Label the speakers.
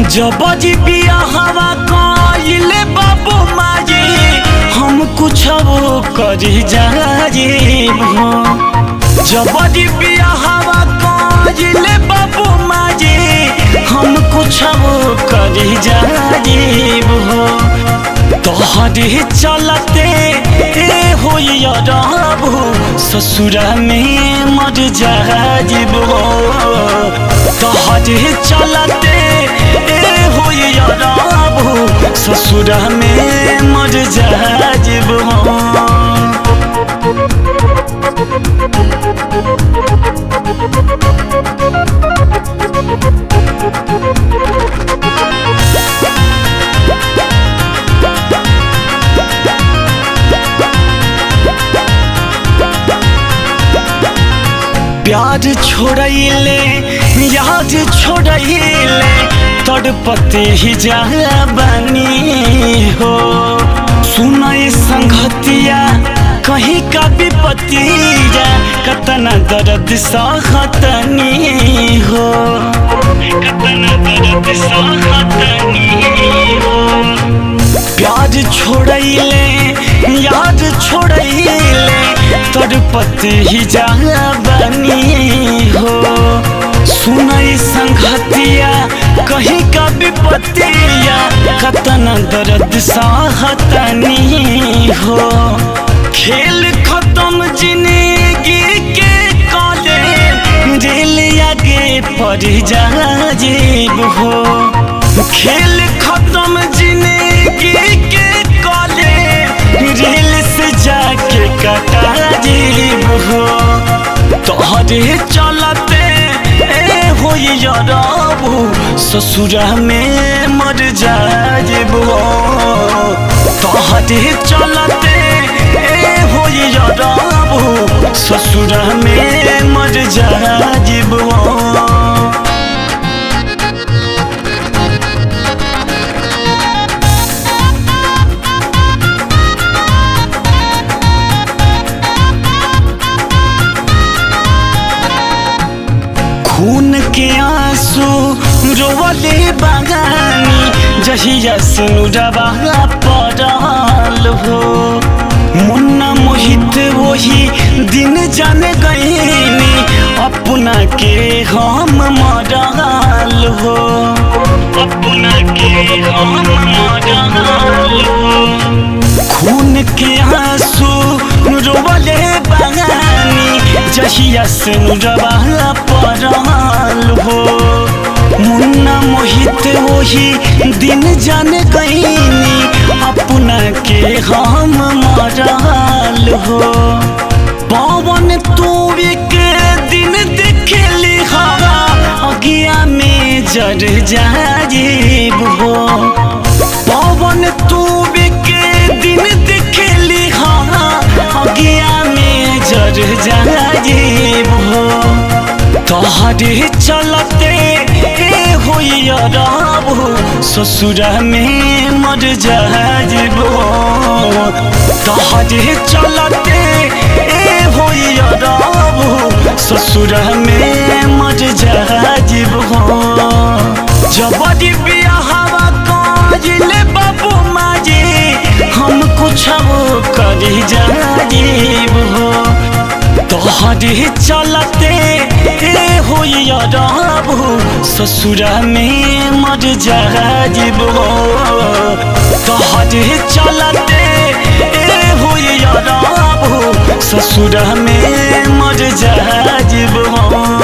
Speaker 1: जबजी बियाहवा कइले बाबू माजी हम कुछ करी जाजीब हो जबजी बियाहवा कइले बाबू माजी हम कुछ करी जाजीब हो तोहरे चलते ए होइया रहबू ससुरा में मर जाजीब हो तोहरे चलते ए होइया रहबू ससुरा में मर जाजीब हो प्यार छोड़ैले याद छोड़ैले तड़पते ही जा बनी हो सुनई संगतिया कहीं का विपतिया कतना दर्द सहतनी हो कतना दर्द सहतनी हो प्यार छोड़ैले याद छोड़ैले तड़पत ही जा बनी हो सुनई संगतिया कहीं का विपत्तिया कतना दर्द सहतनी हो खेल खत्म जिंदगी के काले दिल आगे पड़ जा जीव हो खेल खत्म जिंदगी के काले रेल से जाके कटा जीव हो तोहरे चलते ए होइया रहबू ससुरा में मर जाइब हो तोहरे चलते ए होइया रहबू ससुरा में मर जाइब हो खून के आंसू रोवले बागानी जहिया सुनुरबा पड़ल हो मुन्ना मोहित वही दिन जान गईनी अपना के हम मरल हो अपना के हम मरल हो खून के आंसू रोवले बागानी जहिया सुनुरबा पड़ल हो मुन्ना मोहित वही दिन जान गईनी अपना के हम मरल हो पवन तू एक दिन देखली हवा अगिया में जर जाजीब हो पवन तू एक दिन देखली हवा अगिया में जर जाजीब हो तोहरे चलते ए होइया रहबू ससुरा में मर जाइब तोहरे चलते ए होइया रहबू ससुरा में मर जाइब जबरी बियाहवा काजिले बाबू माजी हम कुछ करी जाइब हो तोहरे चलते ए होइया रहबू ससुरा में मर जाइब हो तोहरे चलते ए होइया रहबू ससुरा में मर जाइब हो